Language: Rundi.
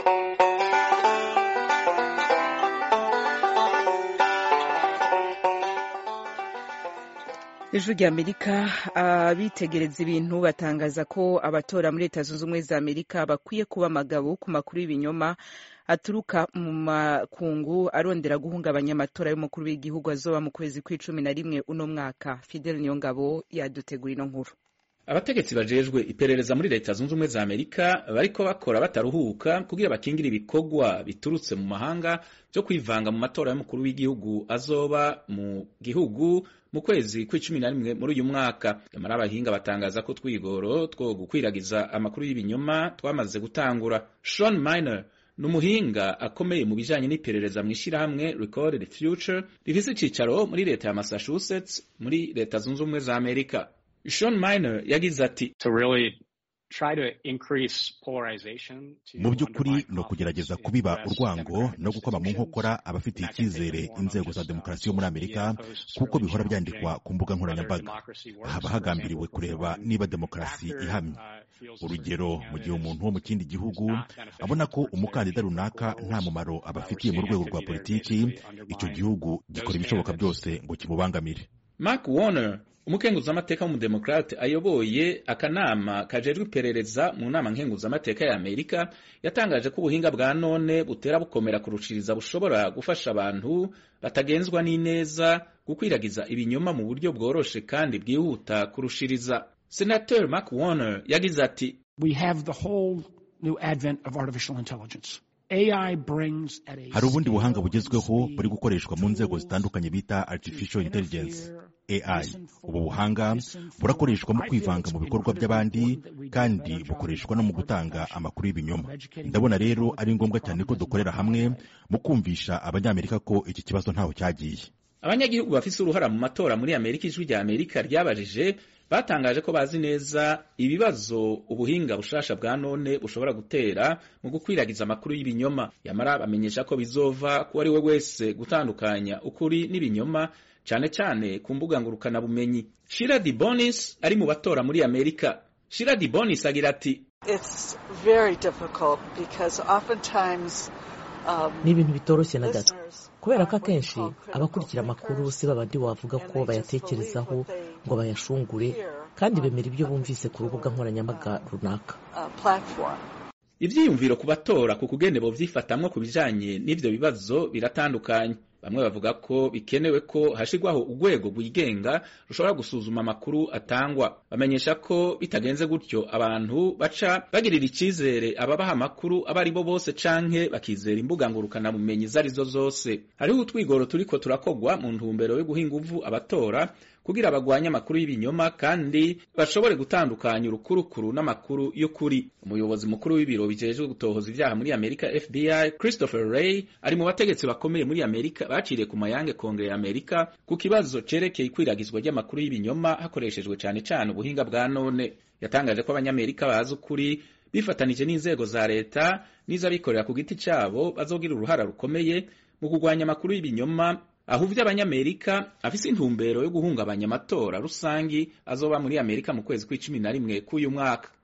ijwi rya amerika abitegereza ibintu batangaza ko abatora muri leta zunze ubumwe za amerika bakwiye kuba amagabo ku makuru y'ibinyoma aturuka mu makungu arondera guhungabanya amatora y'umukuru w'igihugu azoba mu kwezi kw'icumi na rimwe uno mwaka fidel niyongabo yadutegura ino nkuru abategetsi bajejwe iperereza muri leta zunze ubumwe za amerika bariko bakora bataruhuka kugira bakingire ibikorwa biturutse mu mahanga vyo kwivanga mu matora y'umukuru w'igihugu azoba mu gihugu mu kwezi kw'icumi na rimwe muri uyu mwaka nyamara abahinga batangaza ko twigoro two gukwiragiza amakuru y'ibinyoma twamaze gutangura Sean Miner ni umuhinga akomeye mu bijanye n'iperereza mu ishirahamwe Recorded Future rifise icicaro muri leta ya Massachusetts muri leta zunze ubumwe za Amerika Sean Miner yagize ati mu by'ukuri ni ukugerageza kubiba urwango no gukoma mu nkokora abafitiye icyizere inzego za demokarasi yo muri amerika kuko bihora byandikwa ku mbuga nkoranyambaga haba hagambiriwe kureba niba demokarasi ihamye urugero mu gihe umuntu wo mu kindi gihugu abona ko umukandida runaka nta mumaro abafitiye mu rwego rwa politiki icyo gihugu gikora ibishoboka byose ngo kimubangamire Mark Warner umukenguzamateka w'umudemokrate ayoboye akanama kajejwe iperereza mu nama nkenguzamateka ya amerika yatangaje ko ubuhinga bwa none butera bukomera kurushiriza bushobora gufasha abantu batagenzwa n'ineza gukwiragiza ibinyoma mu buryo bworoshe kandi bwihuta kurushiriza senateur mark warner yagize ati we have the whole new advent of artificial intelligence hari ubundi buhanga bugezweho buri gukoreshwa mu nzego zitandukanye bita artificial intelligence AI ubu buhanga burakoreshwa mu kwivanga mu bikorwa by'abandi kandi bukoreshwa no mu gutanga amakuru y'ibinyoma ndabona rero ari ngombwa cyane ko dukorera hamwe mu kumvisha abanyamerika ko iki kibazo ntaho cyagiye abanyagihugu bafise uruhara mu matora muri amerika ijwi rya amerika ryabajije batangaje ko bazi neza ibibazo ubuhinga bushasha bwa none bushobora gutera mu gukwiragiza amakuru y'ibinyoma yamara bamenyesha ko bizova ku ari we wese gutandukanya ukuri n'ibinyoma cyane cyane ku mbuga ngurukana bumenyi shira di bonis ari mu batora muri amerika shira di bonis agira ati ni ibintu bitoroshye na gato kubera ko akenshi abakurikira amakuru si babandi wavuga ko bayatekerezaho ngo bayashungure kandi bemera ibyo bumvise ku rubuga nkoranyambaga runaka ibyiyumviro ku batora ku kugene bovyifatamwo ku bijanye n'ivyo bibazo biratandukanye bamwe bavuga ko bikenewe ko hashirwaho urwego rwigenga rushobora gusuzuma amakuru atangwa bamenyesha ko bitagenze gutyo abantu baca bagirira icizere ababaha amakuru abo ari bo bose canke bakizera imbuga ngurukana bumenyi izo arizo zose hariho utwigoro turiko turakogwa mu ntumbero yo guha inguvu abatora kugira bagwanye amakuru y'ibinyoma kandi bashobore gutandukanya urukurukuru n'amakuru y'ukuri umuyobozi mukuru w'ibiro bijejwe gutohoza ibyaha muri amerika fbi christopher ray ari mu bategetsi bakomeye muri amerika baciriye ku mayange kongere ya amerika ku kibazo cerekeye ikwiragizwa ry'amakuru y'ibinyoma hakoreshejwe cane cane ubuhinga bwa none yatangaje ko abanyamerika bazi ukuri bifatanije n'inzego za leta n'iz'abikorera ku giti cabo bazogira uruhara rukomeye mu kurwanya amakuru y'ibinyoma ahuvye abanyamerika afise intumbero yo guhungabanya amatora rusangi azoba muri amerika mu kwezi kw'icumi na rimwe k'uyu mwaka